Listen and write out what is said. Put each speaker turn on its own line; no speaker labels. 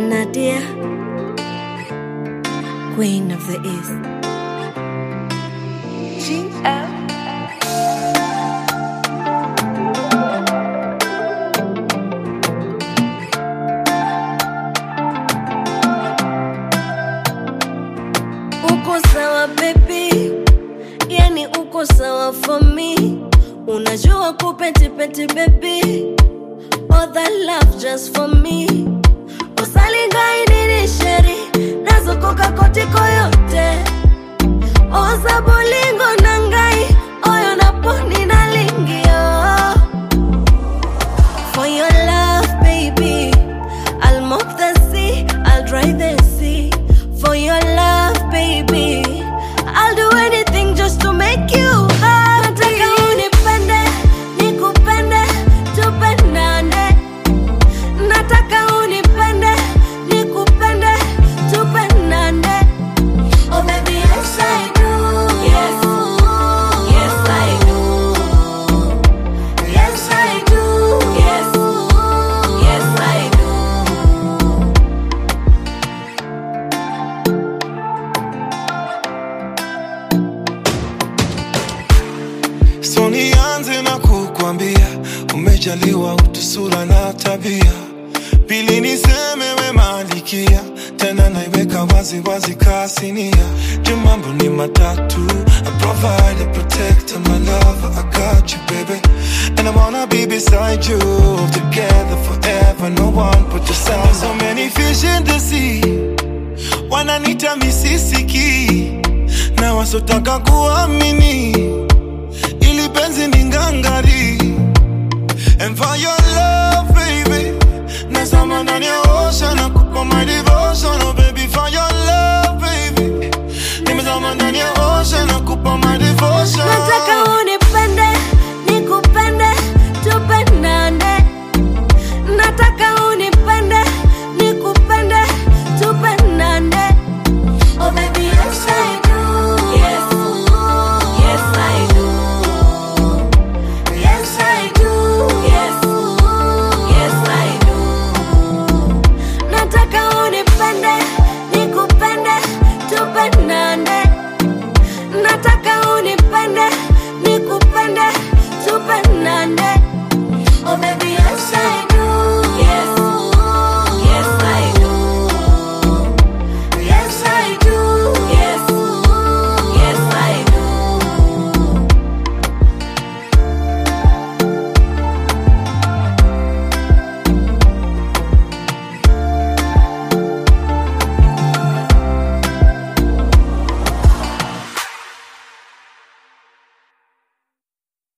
Nadia, Queen of the East. Uko sawa baby, yani uko sawa for me. Unajua kupetipeti baby, all that love just for me. Usalingai nini sheri, nazokoka kotiko yote. Oza bolingo nangai, oyo naponi nalingio. For your love, baby, I'll mop the sea, I'll dry the sea. For your love, baby, I'll do anything just to make you happy. Nataka unipende, nikupende, tupendane. Nataka unipende, nikupende, tupendane. Oh baby, yes I do. Yes, yes I do. Yes I do. Yes, yes I do.
So nianze na kukwambia umejaliwa utu, sura na tabia. Pili niseme we malikia, tena naiweka wazi wazi kasinia. Juu mambo ni matatu, I provide, I protect, and my love, I got you baby. And I wanna be beside you, together forever, no one put yourself. There's so many fish in the sea, wananita misisiki, na wasotaka kuamini ili penzi ni ngangari and for your love baby nazama ndani ya ocean na kupa my